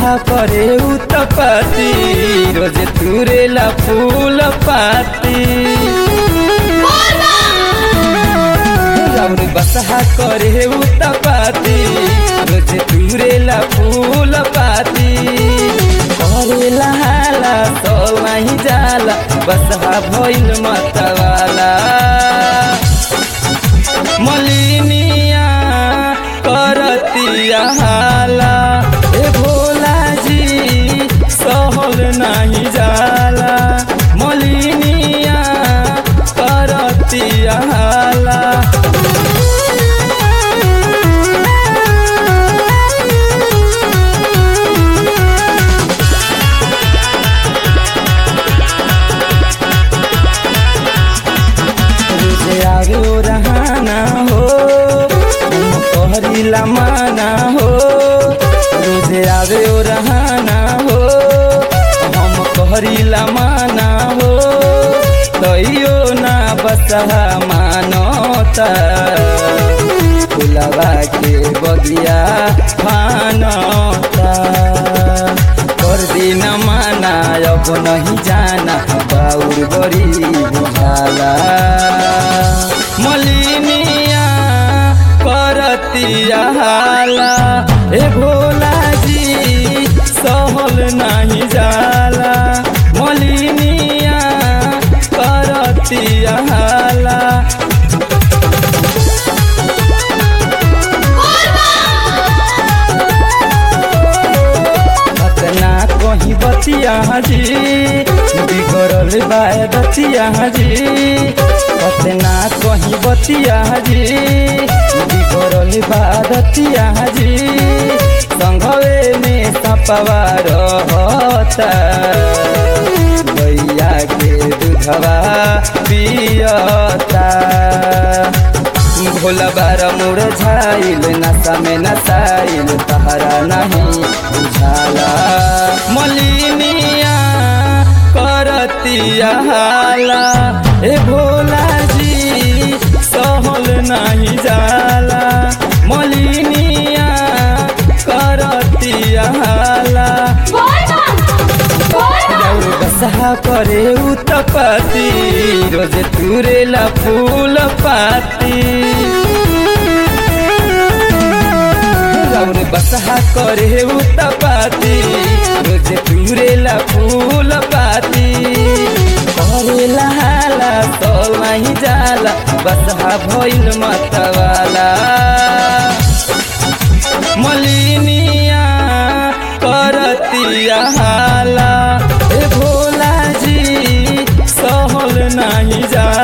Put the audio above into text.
बसहा करे उतपति रोज तुरेला फूल पाती राउर बसहा करे उतपति रोज तुरेला फूल पाती करेला हाला तो नहीं जाला बसहा भइल मतवाला मलिनिया करतिया हाला ए भोला जी सहल नहीं जाला मलिनिया करतिया हाला रोजे आगे ओ रहाना हो हम कहरीला माना हो रोजे आगे ओ रहाना हो हम कहरीला माना हो तैयो ना बसहा मानता फुलवा के बगिया फानता कर दिन माना अब नहीं जाना बाउर बड़ी बुझाला मलिनिया करतिया हाला ए भोला जी सहल नहीं जाला मलिनिया करतिया हाला अपना कहीं बतिया जी बिगड़ल बाय बतिया जी अपना कहीं बतिया जी बिगड़ल बा बतिया जी संघवे में सपवा रहता गैया के दूधवा पियता भोला बार मुड़ झाइल नशा में नसाइल तहरा नहीं बुझाला मलिनिया करतिया हाला ए भोला जी सहल नहीं जाला मलिनिया करतिया हाला राउर बसहा करे उतपति रोज तुरेला फूल पाती राउर बसहा करे उतपति रोज तुरेला फूल पाती करेला हाला तो नहीं जाला बसहा भइल मतवाला मलिनिया करतिया हाला ए भोला जी सहल नहीं जा